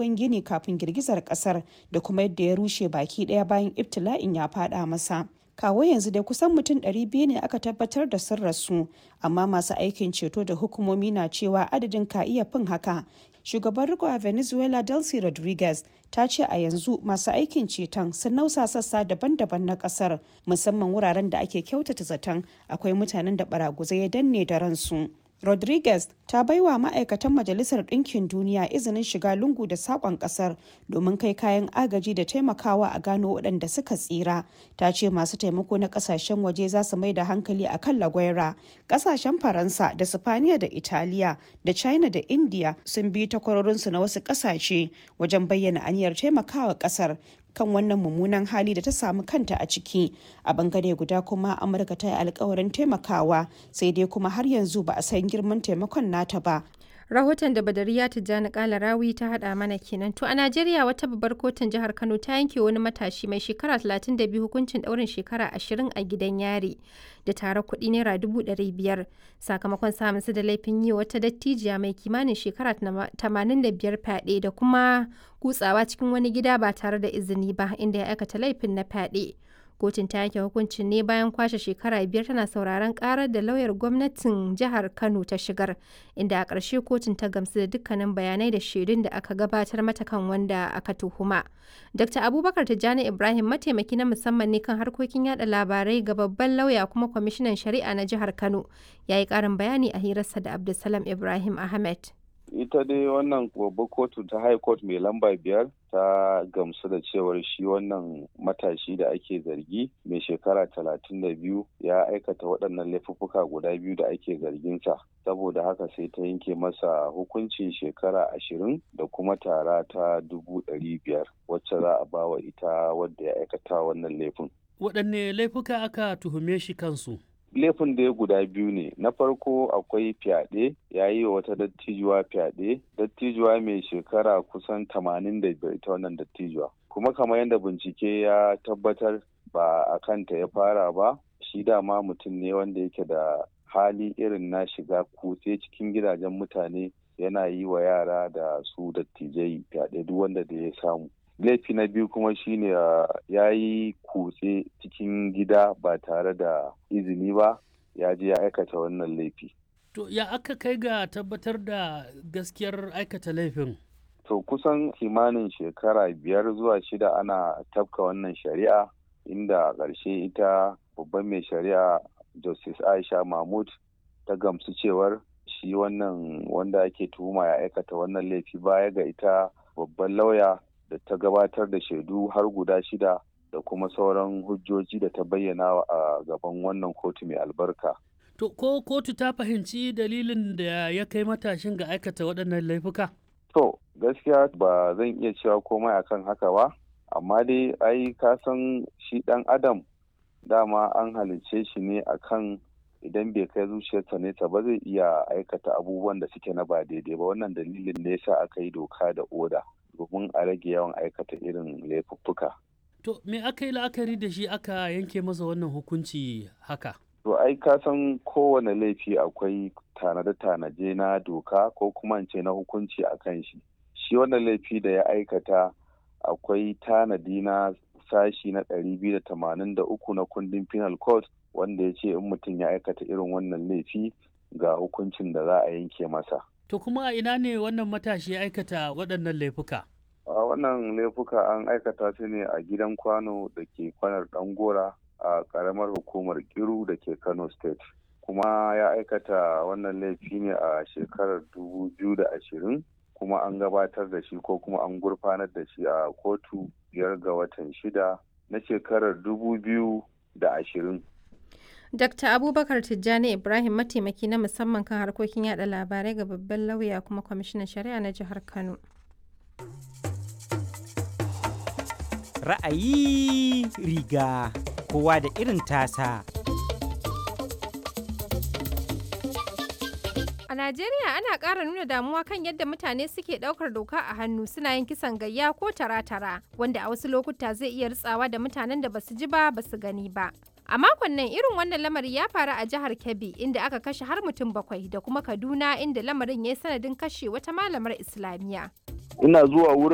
bangon gini kafin girgizar kasar da kuma yadda ya rushe baki daya bayan ibtila'in ya fada masa kawo yanzu dai kusan mutum 200 ne aka tabbatar da sun rasu amma masu aikin ceto da hukumomi na cewa adadin ka iya fin haka shugaban riko a venezuela delcy rodriguez ta ce a yanzu masu aikin ceton sun nausa sassa daban-daban na kasar musamman wuraren da ake kyautata zaton akwai mutanen da baraguzai ya danne da ransu rodriguez ta baiwa ma'aikatan majalisar ɗinkin duniya izinin shiga lungu da saƙon ƙasar domin kai kayan agaji da taimakawa a gano waɗanda suka tsira ta ce masu taimako na ƙasashen waje za su mai da hankali a kan lagwaira ƙasashen faransa da sifaniya da italiya da china da india sun bi takwarorinsu na wasu ƙasashe wajen bayyana aniyar taimakawa ƙasar kan wannan mummunan hali da ta samu kanta a ciki a bangare guda kuma amurka ta yi alkawarin taimakawa sai dai kuma har yanzu ba a san girman taimakon nata ba rahoton da badariya tijjani kala rawi ta hada mana kenan to a najeriya wata babbar kotun jihar kano ta yanke wani matashi mai shekara 32 hukuncin daurin shekara 20 a gidan yari da tare kuɗi naira 500 sakamakon samun su da laifin yi wata dattijiya mai kimanin shekara 85 fyaɗe da kuma kutsawa cikin wani gida ba tare da izini ba inda ya aikata laifin na fyaɗe kotun ta yanke hukuncin ne bayan kwashe shekara biyar tana sauraron karar da lauyar gwamnatin jihar kano ta shigar inda a ƙarshe kotun ta gamsu da dukkanin bayanai da shaidun da aka gabatar mata kan wanda aka tuhuma dr abubakar tijjani ibrahim mataimaki na musamman ne kan harkokin yada labarai ga babban lauya kuma kwamishinan shari'a na jihar kano ya yi ƙarin bayani a hirarsa da abdulsalam ibrahim ahmed ita dai wannan babbar kotu ta high court mai lamba biyar ta gamsu da cewar shi wannan matashi da ake zargi mai shekara talatin da biyu ya aikata waɗannan laifuffuka guda biyu da ake zarginsa saboda haka sai ta yanke masa hukuncin shekara ashirin da kuma tara ta dubu ɗari biyar wacce za a bawa ita wadda ya aikata wannan laifin. waɗanne laifuka aka tuhume shi kansu laifin da ya guda biyu ne na farko akwai fyaɗe ya yi wa wata dattijuwa fyaɗe dattijuwa mai shekara kusan tamanin da biyar ita wannan dattijuwa kuma kamar yadda bincike ya tabbatar ba a kanta ya fara ba shi dama mutum ne wanda yake da hali irin na shiga kutse cikin gidajen mutane yana yi wa yara da su dattijai fyaɗe duk wanda da ya samu laifi na biyu kuma shine ya yi kutse cikin gida ba tare da izini ba ya je ya aikata wannan laifi. To ya aka kai ga tabbatar da gaskiyar aikata laifin? To kusan kimanin shekara biyar zuwa shida ana tafka wannan shari'a inda a ƙarshe ita babban mai shari'a Justice Aisha Mahmud ta gamsu cewar shi wannan wanda ake tuhuma ya aikata wannan laifi baya ga ita babban lauya da ta gabatar da shaidu har guda shida da kuma sauran hujjoji da ta bayyana a gaban wannan kotu mai albarka. To ko kotu ta fahimci dalilin da ya kai matashin ga aikata waɗannan laifuka? To gaskiya ba zan iya cewa komai akan haka ba, amma dai ai ka san shi ɗan adam dama an halicce shi ne akan idan bai kai zuciyarsa nesa ba zai iya aikata abubuwan da suke na ba daidai ba wannan dalilin ne yasa aka yi doka da oda. domin a rage yawan aikata irin laifuffuka. To me aka yi la'akari da shi aka yanke masa wannan hukunci haka? To ai ka san kowane laifi akwai tanade-tanaje na doka ko kuma ce na hukunci a kan shi. Shi wannan laifi da ya aikata akwai tanadi na sashi na ɗari biyu da tamanin da uku na kundin penal code wanda ya ce in mutum ya aikata irin wannan laifi ga hukuncin da za a yanke masa. To kuma a ina ne wannan matashi ya aikata waɗannan laifuka? A wannan laifuka an aikata su ne a gidan kwano da ke kwanar Ɗangora a ƙaramar hukumar Kiru da ke Kano State. Kuma ya aikata wannan laifi ne a shekarar dubu biyu da ashirin kuma an gabatar da shi ko kuma an gurfanar da shi a kotu biyar ga watan shida na shekarar dubu biyu da ashirin. Dr. Abubakar Tijjani Ibrahim mataimaki na musamman kan harkokin yada labarai ga babban lauya kuma kwamishinan shari'a na jihar Kano. Ra'ayi riga kowa da irin tasa. A Najeriya ana ƙara nuna damuwa kan yadda mutane suke ɗaukar doka a hannu suna yin kisan gayya ko tara-tara wanda a wasu lokuta zai iya ritsawa da mutanen da basu ji ba basu gani ba. A makon nan irin wannan lamari ya faru a jihar Kebbi inda aka kashe har mutum bakwai da kuma Kaduna inda lamarin ya yi sanadin kashe wata malamar Islamiyya. Ina zuwa wurin